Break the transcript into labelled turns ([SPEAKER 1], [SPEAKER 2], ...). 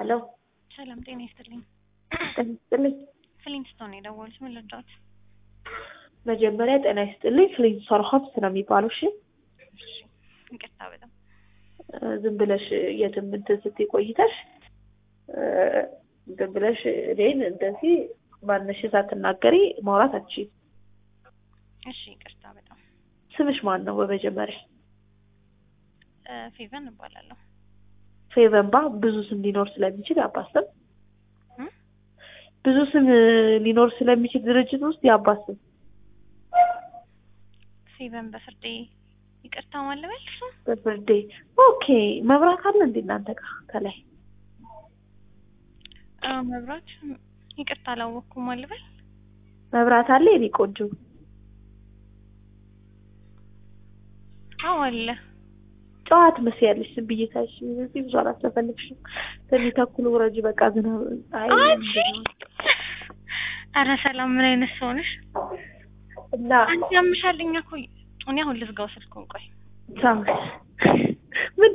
[SPEAKER 1] ሄሎ
[SPEAKER 2] ሰላም ጤና ይስጥልኝ።
[SPEAKER 1] ጤና ይስጥልኝ።
[SPEAKER 2] ፍሊንስቶን ነው የደወሉት። ምን ልርዳዎት?
[SPEAKER 1] መጀመሪያ ጤና ይስጥልኝ። ፍሊንስቶን ሆምስ ነው የሚባለው። እሺ
[SPEAKER 2] እሺ፣ ይቅርታ በጣም
[SPEAKER 1] እ ዝም ብለሽ የትም እንትን ስትይ ቆይተሽ እ ዝም ብለሽ እኔን እንደዚህ ማንሽ ሳትናገሪ ማውራት አትችይም።
[SPEAKER 2] እሺ፣ ይቅርታ በጣም
[SPEAKER 1] ስምሽ ማን ነው? በመጀመሪያ
[SPEAKER 2] እ ፌቨን እባላለሁ።
[SPEAKER 1] ፌቨንባ ብዙ ስም ሊኖር ስለሚችል የአባት ስም
[SPEAKER 2] እ?
[SPEAKER 1] ብዙ ስም ሊኖር ስለሚችል ድርጅት ውስጥ የአባት ስም
[SPEAKER 2] ፌቨን በፍርዴ ይቅርታ ማለበል እሱ
[SPEAKER 1] በፍርዴ ኦኬ። መብራት አለ እንዴ እናንተ ጋር ከላይ?
[SPEAKER 2] አ መብራት ይቅርታ አላወቅኩም ማለበል
[SPEAKER 1] መብራት አለ የኔ ቆንጆ?
[SPEAKER 2] አዎ አለ።
[SPEAKER 1] ጨዋት መስያለሽ ዝም ብዬ ታይሽ እዚህ ብዙ አላስፈልግሽም። ከዚህ ተኩል ውረጅ በቃ ዝናብ አይ
[SPEAKER 2] አንቺ ኧረ ሰላም ምን አይነት ሰው ነሽ?
[SPEAKER 1] እና
[SPEAKER 2] አንቺ ያምሻል። እኛ እኮ እኔ አሁን ልዝጋው ስልኩን ቆይ
[SPEAKER 1] ሳምስ